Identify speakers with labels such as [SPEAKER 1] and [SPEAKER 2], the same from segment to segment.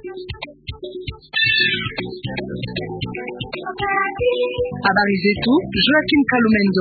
[SPEAKER 1] Habari zetu Joaquim Kalumendo.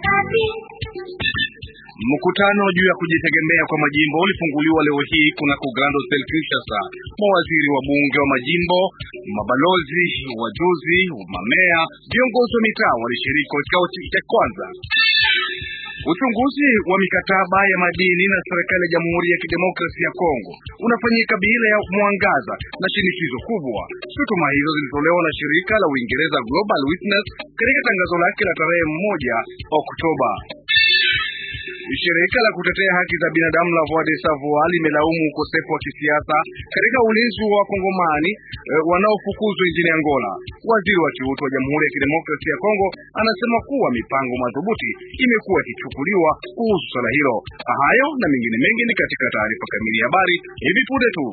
[SPEAKER 2] Mkutano juu ya kujitegemea kwa majimbo ulifunguliwa leo hii kunako Grand Hotel Kinshasa. Mawaziri wa bunge wa majimbo, mabalozi, wajuzi, mamea, viongozi wa mitaa walishiriki kwa kikao cha kwanza. Uchunguzi wa mikataba ya madini na serikali ya Jamhuri ya Kidemokrasia ya Kongo unafanyika bila ya mwangaza na shinikizo kubwa. Shutuma hizo zilitolewa na shirika la Uingereza Global Witness katika tangazo lake la tarehe moja Oktoba. Shirika la kutetea haki za binadamu la Voix des Sans Voix limelaumu ukosefu wa kisiasa katika ulinzi wa wakongomani e, wanaofukuzwa nchini Angola. Waziri wa kiutu wa Jamhuri ya Kidemokrasia ya Kongo anasema kuwa mipango madhubuti imekuwa ikichukuliwa kuhusu swala hilo. Hayo na mengine mengi ni katika taarifa kamili ya habari hivi punde tu.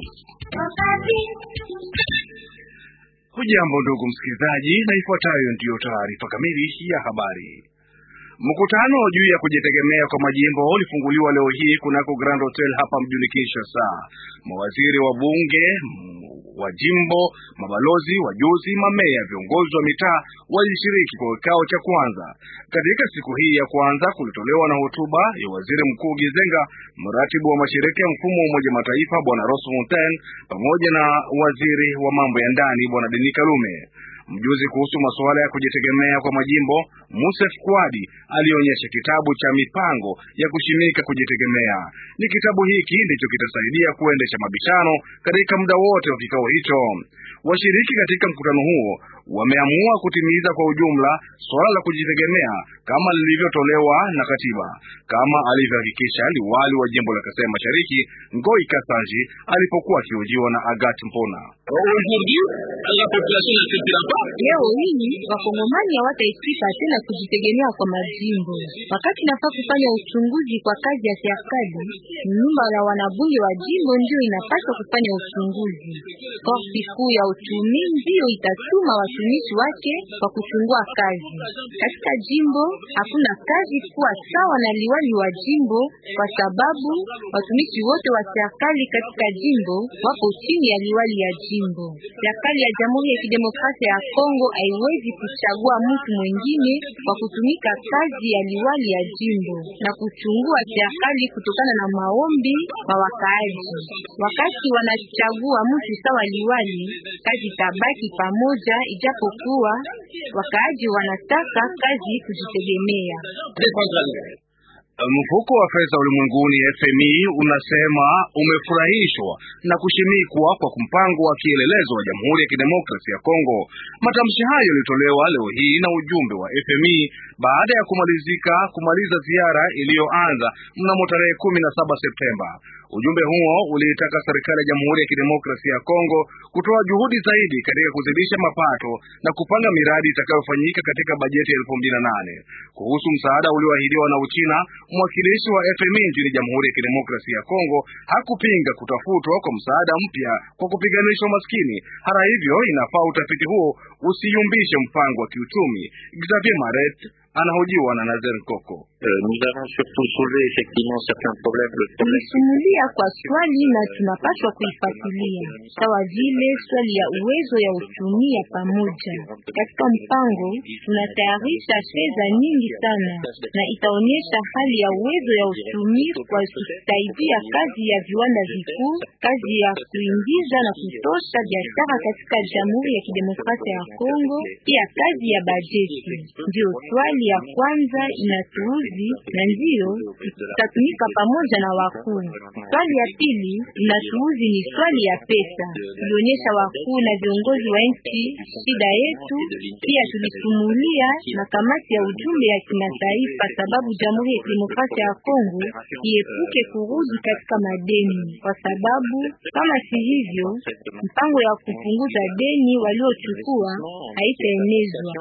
[SPEAKER 2] Hujambo ndugu msikilizaji, na ifuatayo ndiyo taarifa kamili ya habari. Mkutano juu ya kujitegemea kwa majimbo ulifunguliwa leo hii kunako Grand Hotel hapa mjini Kinshasa. Mawaziri wa bunge wa jimbo, mabalozi, wajuzi, mameya, viongozi wa mitaa walishiriki kwa kikao cha kwanza. Katika siku hii ya kwanza kulitolewa na hotuba ya waziri mkuu Gizenga, mratibu wa mashirika ya mfumo wa Umoja Mataifa bwana Ross Mountain, pamoja na waziri wa mambo ya ndani bwana Denis Kalume. Mjuzi kuhusu masuala ya kujitegemea kwa majimbo Musef Kwadi alionyesha kitabu cha mipango ya kushimika kujitegemea. Ni kitabu hiki ndicho kitasaidia kuendesha mabishano katika muda wote wa kikao hicho. Washiriki katika mkutano huo wameamua kutimiza kwa ujumla suala la kujitegemea kama lilivyotolewa na katiba, kama alivyohakikisha liwali wa jimbo la Kasai Mashariki Ngoi Kasanji alipokuwa akihojiwa na Agat Mpona.
[SPEAKER 3] Leo hii wakongomani hawataetika tena kujitegemea kwa majimbo. Wakati nafaa kufanya uchunguzi kwa kazi ya serikali, nyumba la wanabunge wa jimbo ndio inapaswa kufanya uchunguzi. Korti kuu ya uchumi ndio itatuma watumishi wake kwa kuchungua kazi. Katika jimbo hakuna kazi kuwa sawa na liwali wa jimbo, kwa sababu watumishi wote wa serikali katika jimbo wako chini ya liwali ya jimbo. Serikali ya Jamhuri ya Kidemokrasia ya Kongo haiwezi kuchagua mtu mwingine kwa kutumika kazi ya liwali ya jimbo na kuchungua serikali kutokana na maombi kwa wakaaji. Wakati wanachagua mtu sawa liwali, kazi tabaki pamoja, ijapokuwa wakaaji wanataka kazi kujitegemea.
[SPEAKER 2] Mfuko wa fedha ulimwenguni FMI unasema umefurahishwa na kushimikwa kwa mpango wa kielelezo wa Jamhuri ya Kidemokrasia ya Kongo. Matamshi hayo yalitolewa leo hii na ujumbe wa FMI baada ya kumalizika kumaliza ziara iliyoanza mnamo tarehe kumi na saba Septemba. Ujumbe huo uliitaka serikali ya Jamhuri ya Kidemokrasia ya Kongo kutoa juhudi zaidi katika kuzidisha mapato na kupanga miradi itakayofanyika katika bajeti ya elfu mbili na nane. Kuhusu msaada ulioahidiwa na Uchina, mwakilishi wa FMI nchini Jamhuri ya Kidemokrasia ya Kongo hakupinga kutafutwa kwa msaada mpya kwa kupiganisha umaskini. Hata hivyo, inafaa utafiti huo usiyumbishe mpango wa kiuchumi. Xavier Maret anahojiwa na Nazer Koko.
[SPEAKER 3] Tulisumulia kwa swali na tunapaswa kuifuatilia, sawa vile swali ya uwezo ya uchumi ya pamoja. Katika mpango tunatayarisha fedha nyingi sana, na itaonyesha hali ya uwezo ya uchumi kwa kusaidia kazi ya viwanda vikuu, kazi ya kuingiza na kutosha biashara katika Jamhuri ya Kidemokrasia ya Kongo, pia kazi ya bajeti. Ndio swali ya kwanza inatuuzi na ndiyo tutatumika pamoja na wakuu. Swali ya pili inatuuzi ni swali ya pesa. Tulionyesha wakuu na viongozi wa nchi shida yetu, pia tulisumulia na kamati ya ujumbe ya kimataifa, sababu Jamhuri ya Kidemokrasia ya Kongo iepuke kurudi katika madeni, kwa sababu kama si hivyo, mpango ya kupunguza deni waliochukua haitaenezwa.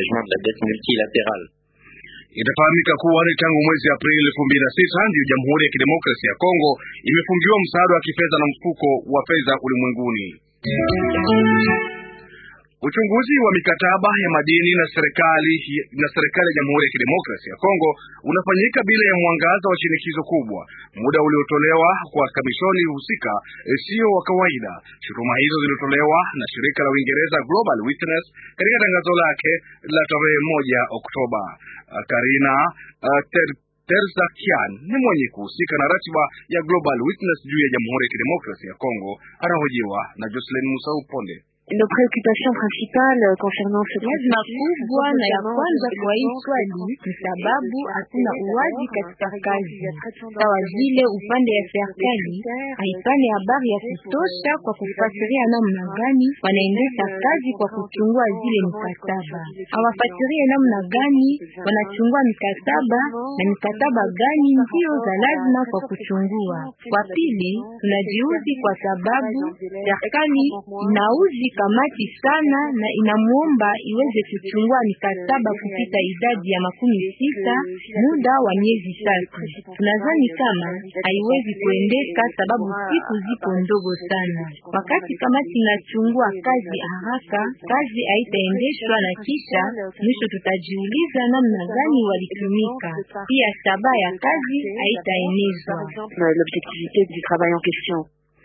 [SPEAKER 2] Itafahamika kuwa ni tangu mwezi Aprili elfu mbili na sita ndiyo Jamhuri ya Kidemokrasia ya Kongo imefungiwa msaada wa kifedha na mfuko wa fedha ulimwenguni. Uchunguzi wa mikataba ya madini na serikali na serikali ya Jamhuri ya Kidemokrasia ya Kongo unafanyika bila ya mwangaza wa shinikizo kubwa. Muda uliotolewa kwa kamishoni husika sio wa kawaida. Shutuma hizo zilitolewa na shirika la Uingereza Global Witness katika tangazo lake la tarehe moja Oktoba. Karina uh, ter Terzakian ni mwenye kuhusika na ratiba ya Global Witness juu ya Jamhuri ya Kidemokrasia ya Kongo, anahojiwa na Jocelyn Musau Ponde.
[SPEAKER 4] Nos préoccupations principales concernant ce
[SPEAKER 3] lazima kubwa na ya kwanza kwa hii swali ni sababu hakuna uwazi katika kazi, sawa vile upande ya serikali haipane habari ya kutosha kwa kufasiria namna gani wanaendesha kazi kwa kuchungua zile mikataba. Hawafasirie namna gani wanachungua mikataba na mikataba gani ndio za lazima kwa kuchungua. Kwa pili, tunajiuzi kwa sababu serikali inauzi kamati sana na inamuomba iweze kuchungua mikataba kupita idadi ya makumi sita muda wa miezi tatu. Tunadhani kama haiwezi kuendeka sababu siku zipo ndogo sana. Wakati kamati inachungua kazi haraka, kazi haitaendeshwa na kisha mwisho tutajiuliza namna gani walitumika, pia shabaha ya kazi haitaenezwa.
[SPEAKER 4] l'objectivité du travail en question.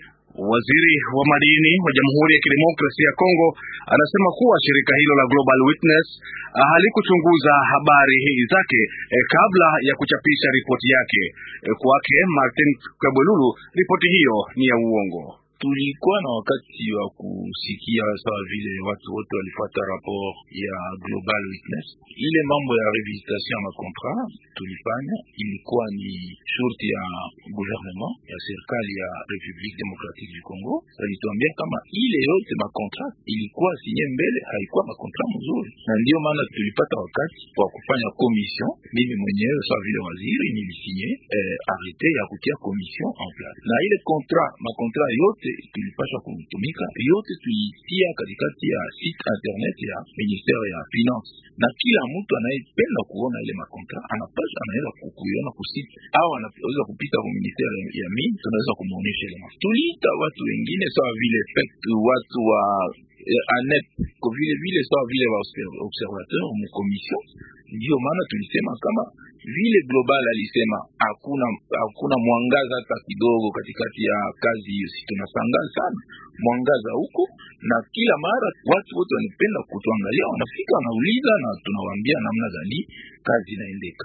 [SPEAKER 2] Waziri wa madini wa Jamhuri ya Kidemokrasia ya Kongo anasema kuwa shirika hilo la Global Witness halikuchunguza habari zake eh, kabla ya kuchapisha ripoti yake. Eh, kwake Martin Kabwelulu, ripoti hiyo ni ya uongo.
[SPEAKER 5] Tulikuwa na wakati wa kusikia sawa vile watu wote walifuata rapport ya Global Witness. Ile mambo ya revisitation ya makontra tulifanya ilikuwa ni shurti ya gouvernement ya serikali ya Republique Democratique du Congo. Walituambia kama ile yote makontra ilikuwa sinye mbele haikuwa makontra mzuri, na ndio maana tulipata wakati wa kufanya commission. Mimi mwenyewe sawa vile waziri nilisinye eh, arrete ya kutia commission en place, na ile kontra makontra yote tulipasha kutumika yote tulitia katikati ya site internet ya ministere ya finance, na kila mtu anayependa kuona ile makontra anapasha anaweza kuiona kusite au anaweza kupita kwa ministere ya mine, tunaweza kumuonesha ile mafuta. Tuliita watu wengine sawa vile FEC, watu wa eh, anet ko vile vile sawa vile wa observateur mu commission. Ndio maana tulisema kama vile global alisema hakuna hakuna mwangaza hata kidogo katikati ya kazi hiyo. Si tunashangaa sana mwangaza huko, na kila mara watu wote wanapenda kutuangalia, wanafika wanauliza, na tunawaambia namna gani kazi inaendeka.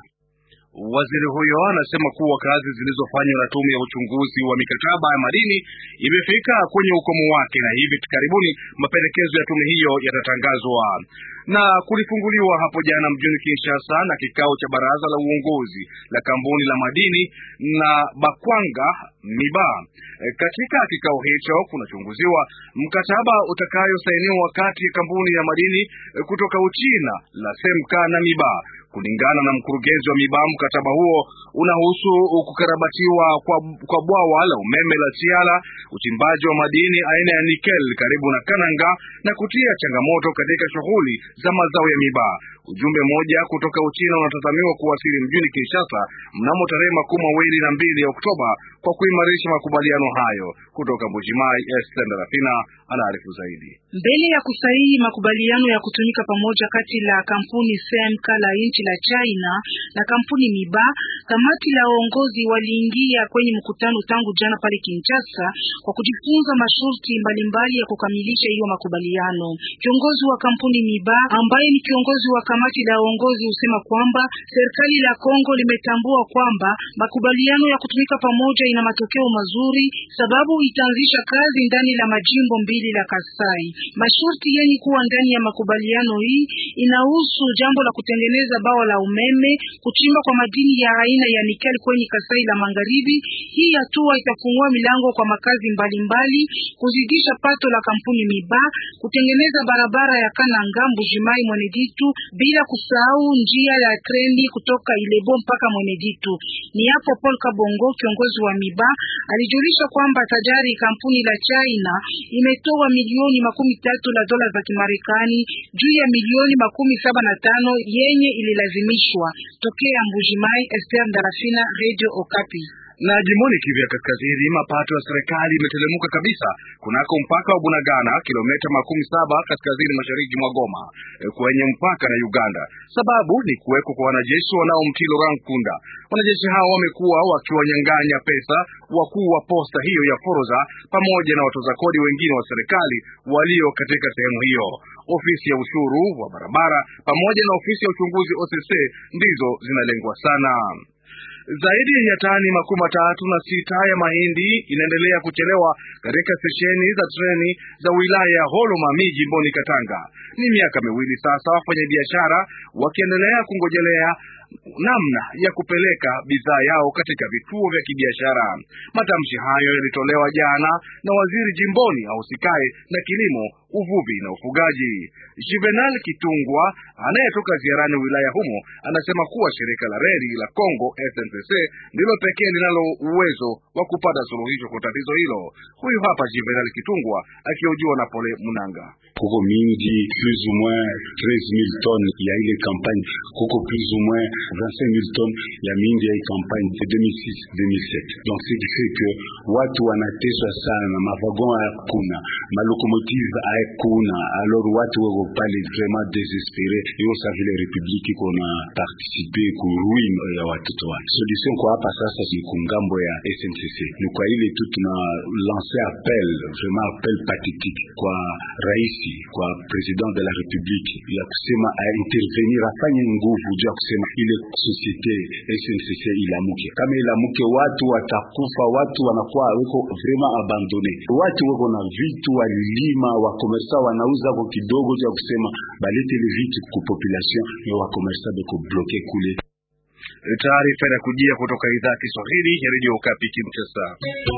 [SPEAKER 2] Waziri huyo anasema kuwa kazi zilizofanywa na tume ya uchunguzi wa mikataba ya madini imefika kwenye ukomo wake, na hivi karibuni mapendekezo ya tume hiyo yatatangazwa. Na kulifunguliwa hapo jana mjini Kinshasa na kikao cha baraza la uongozi la kampuni la madini na Bakwanga Miba. E, katika kikao hicho kunachunguziwa mkataba utakayosainiwa wakati kampuni ya madini e, kutoka Uchina la Semka na Miba. Kulingana na mkurugenzi wa Miba, mkataba huo unahusu kukarabatiwa kwa, kwa bwawa la umeme la Chiala, uchimbaji wa madini aina ya nikel karibu na Kananga na kutia changamoto katika shughuli za mazao ya Miba. Ujumbe mmoja kutoka Uchina unatazamiwa kuwasili mjini Kinshasa mnamo tarehe makumi mawili na mbili ya Oktoba kwa kuimarisha makubaliano hayo. Kutoka Mbujimai, Esther Ndarafina anaarifu zaidi.
[SPEAKER 1] Mbele ya kusahihi makubaliano ya kutumika pamoja kati la kampuni CMK la nchi la China na kampuni Miba, kamati la uongozi waliingia kwenye mkutano tangu jana pale Kinshasa kwa kujifunza masharti mbalimbali ya kukamilisha hiyo makubaliano. Kiongozi wa kampuni Miba ambaye ni kiongozi wa kamati la uongozi husema kwamba serikali la Kongo limetambua kwamba makubaliano ya kutumika pamoja ina matokeo mazuri, sababu itaanzisha kazi ndani la majimbo mbili la Kasai. Masharti yenye kuwa ndani ya makubaliano hii inahusu jambo la kutengeneza bawa la umeme, kuchimba kwa madini ya aina ya nikeli kwenye Kasai la Magharibi. Hii hatua itafungua milango kwa makazi mbalimbali, kuzidisha pato la kampuni Miba, kutengeneza barabara ya Kananga Mbujimai Mweneditu, bila kusahau njia ya treni kutoka Ilebo mpaka Mweneditu. Ni hapo Paul Kabongo, kiongozi wa Miba, alijulisha kwamba tayari kampuni la China imetoa milioni makumi tatu la dola za Kimarekani juu ya milioni makumi saba na tano yenye ililazimishwa tokea Mbujimai. Esther Ndarafina, Radio Okapi.
[SPEAKER 2] Na jimboni Kivu ya Kaskazini, mapato ya serikali imetelemuka kabisa kunako mpaka wa Bunagana, kilomita makumi saba kaskazini mashariki mwa Goma, kwenye mpaka na Uganda. Sababu ni kuwekwa kwa wanajeshi wanaomtii Laurent Nkunda. Wanajeshi hao wamekuwa wakiwanyang'anya pesa wakuu wa posta hiyo ya Foroza pamoja na watoza kodi wengine wa serikali walio katika sehemu hiyo. Ofisi ya ushuru wa barabara pamoja na ofisi ya uchunguzi OCC ndizo zinalengwa sana. Zaidi ya tani makumi matatu na sita ya mahindi inaendelea kuchelewa katika stesheni za treni za wilaya ya Holoma miji jimboni Katanga. Ni miaka miwili sasa wafanyabiashara wakiendelea kungojelea namna ya kupeleka bidhaa yao katika vituo vya kibiashara. Matamshi hayo yalitolewa jana na waziri jimboni ahusikaye na kilimo, uvuvi na ufugaji. Juvenal Kitungwa anayetoka ziarani wilaya humo anasema kuwa shirika la reli la Congo SNCC ndilo pekee linalo uwezo wa kupata suluhisho kwa tatizo hilo. Huyu hapa Juvenal Kitungwa akihojiwa na Pole Munanga.
[SPEAKER 6] Kuko mingi plus ou moins 13000 tonnes ya ile campagne, kuko plus ou moins 25000 tonnes ya mingi ya ile campagne 2006 2007. Donc c'est du fait que watu wanateswa sana, mavagon hakuna, malokomotive hakuna, alors watu wako pale vraiment desespere. Hiyo sa vile republiki iko na participe ku ruin ya watoto wake. Solution kwa hapa sasa ni kungambo ya SNCC, ni kwa ile tu tuna lance appel, vraiment appel pathétique kwa rais kwa president de la republique ya kusema a intervenir afanye nguvu juu ya kusema ile societe SNCC ilamuke. Kama ilamuke, watu watakufa, watu wanakuwa weko vraiment abandone, watu weko na vitu walilima, wakomersa wanauza kwa kidogo juu ya kusema balete ile vitu ku population ya wakomersa beko bloke kule.
[SPEAKER 2] Taarifa inakujia kutoka idhaa ya Kiswahili ya Radio Okapi Kinshasa.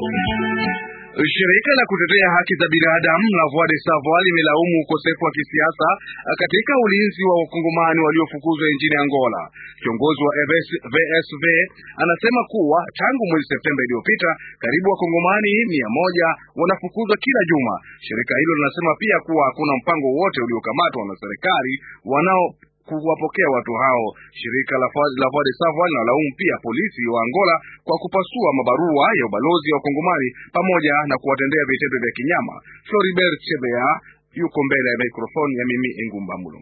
[SPEAKER 2] Shirika la kutetea haki za binadamu la Voix des Sans Voix limelaumu ukosefu wa kisiasa katika ulinzi wa wakongomani waliofukuzwa nchini Angola. Kiongozi wa VSV anasema kuwa tangu mwezi Septemba iliyopita karibu wakongomani mia moja wanafukuzwa kila juma. Shirika hilo linasema pia kuwa hakuna mpango wote uliokamatwa na serikali wanao kuwapokea watu hao. Shirika la Voix des Sans Voix linalaumu pia polisi wa Angola kwa kupasua mabarua ya ubalozi wa Kongomani pamoja na kuwatendea vitendo vya kinyama. Floribert Chebea yuko mbele ya mikrofoni ya mimi Engumba Mulo.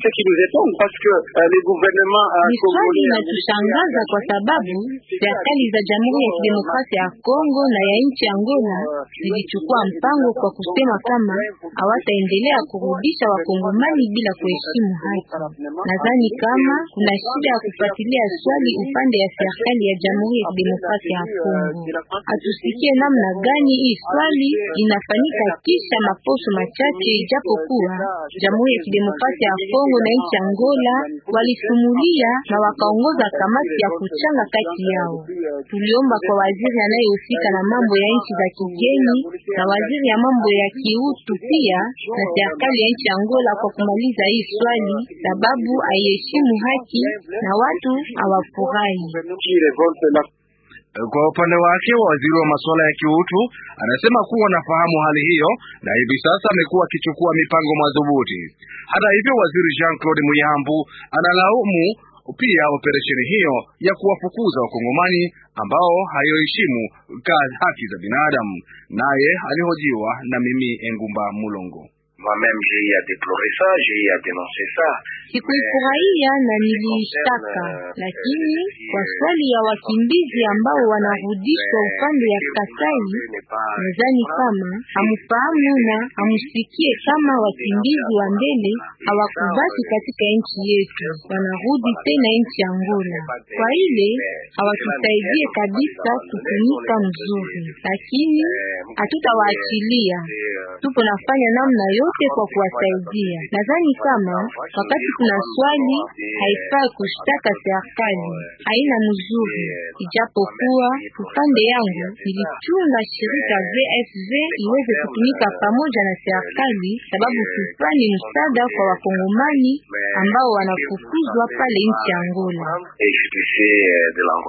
[SPEAKER 3] Ni swali inatushangaza kwa sababu serikali za Jamhuri ya Kidemokrasia ya Kongo na ya nchi Angola zilichukua mpango kwa kusema kama hawataendelea kurudisha wakongomani bila kuheshimu haki. Nadhani kama kuna shida ya kufuatilia swali upande ya serikali ya Jamhuri ya Kidemokrasia ya Kongo. Hatusikie namna gani hii swali inafanyika kisha maposho machache ijapo kuwa Jamhuri ya Kidemokrasia ya Kongo na nchi Angola walisumulia na wakaongoza kamati ya kuchanga kati yao. Tuliomba kwa waziri anayehusika na mambo ya nchi za kigeni na waziri ya mambo ya kiutu pia na serikali ya nchi Angola kwa kumaliza hii swali, sababu haiheshimu haki na watu hawafurahi.
[SPEAKER 2] Kwa upande wake waziri wa masuala ya kiutu anasema kuwa anafahamu hali hiyo na hivi sasa amekuwa akichukua mipango madhubuti. Hata hivyo, waziri Jean Claude Muyambu analaumu pia operesheni hiyo ya kuwafukuza wakongomani ambao hayoheshimu haki za binadamu. Naye alihojiwa na mimi Engumba Mulongo.
[SPEAKER 3] Sikuifurahia na niliishtaka, lakini kwa swali ya wakimbizi ambao wanarudishwa upande ya Kasai, nadhani kama hamufahamu na hamusikie kama wakimbizi wa mbele hawakubaki katika nchi yetu, wanarudi tena nchi Angola. Kwa ile hawatusaidie kabisa kutumika mzuri, lakini hatutawaachilia. Tupo nafanya namna yote kwa kuwasaidia. Nadhani kama wakati kuna swali haifai kushtaka serikali, haina mzuri, ijapokuwa upande yangu nilichunga shirika VSV iweze kutumika pamoja na serikali, sababu tufanye msaada kwa wakongomani ambao wanafukuzwa pale nchi Angola.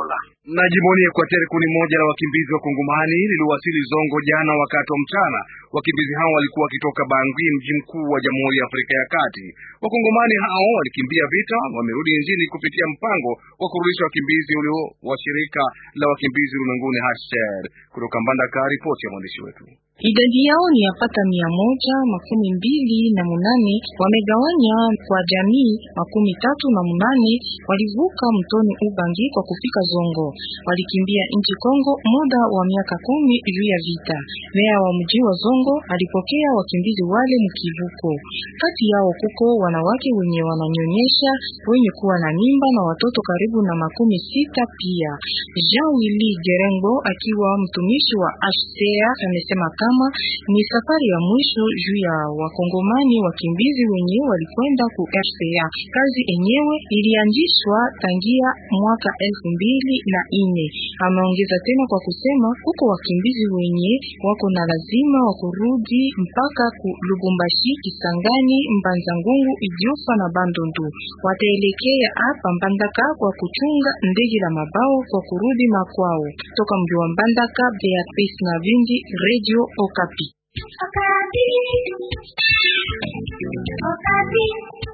[SPEAKER 2] Na jimboni Ekwateri, kundi moja la wakimbizi wa Kongomani liliwasili Zongo jana wakati wa mchana. Wakimbizi hao walikuwa wakitoka Bangui, mji mkuu wa Jamhuri ya Afrika ya Kati. Wakongomani hao walikimbia vita, wamerudi nchini kupitia mpango wa kurudisha wakimbizi ulio wa shirika la wakimbizi ulimwenguni HCR. Kutoka Mbandaka, ripoti ya mwandishi wetu.
[SPEAKER 7] Idadi yao ni yapata mia moja makumi mbili na munane wamegawanya kwa jamii makumi tatu na munane walivuka mtoni Ubangi kwa kufika Zongo. Walikimbia nchi Kongo muda wa miaka kumi juu ya vita. Meya wa mji wa Zongo alipokea wakimbizi wale mkivuko. Kati yao kuko wanawake wenye wananyonyesha, wenye kuwa na mimba na watoto karibu na makumi sita pia. Jean Willy Gerengo akiwa mtumishi wa HCR amesema kama ni safari ya mwisho juu ya wakongomani wakimbizi wenye walikwenda ku RCA. Kazi enyewe ilianzishwa tangia mwaka elfu mbili na ine. Ameongeza tena kwa kusema huko wakimbizi wenye wako na lazima wa kurudi mpaka ku Lubumbashi, Kisangani, Mbanza-Ngungu, Idiofa na Bandundu. Wataelekea hapa Mbandaka kwa kuchunga ndege la mabao kwa kurudi makwao. Toka mji wa Mbandaka, Beatrice na Vindi, Radio Okapi.
[SPEAKER 8] Okapi. Okapi.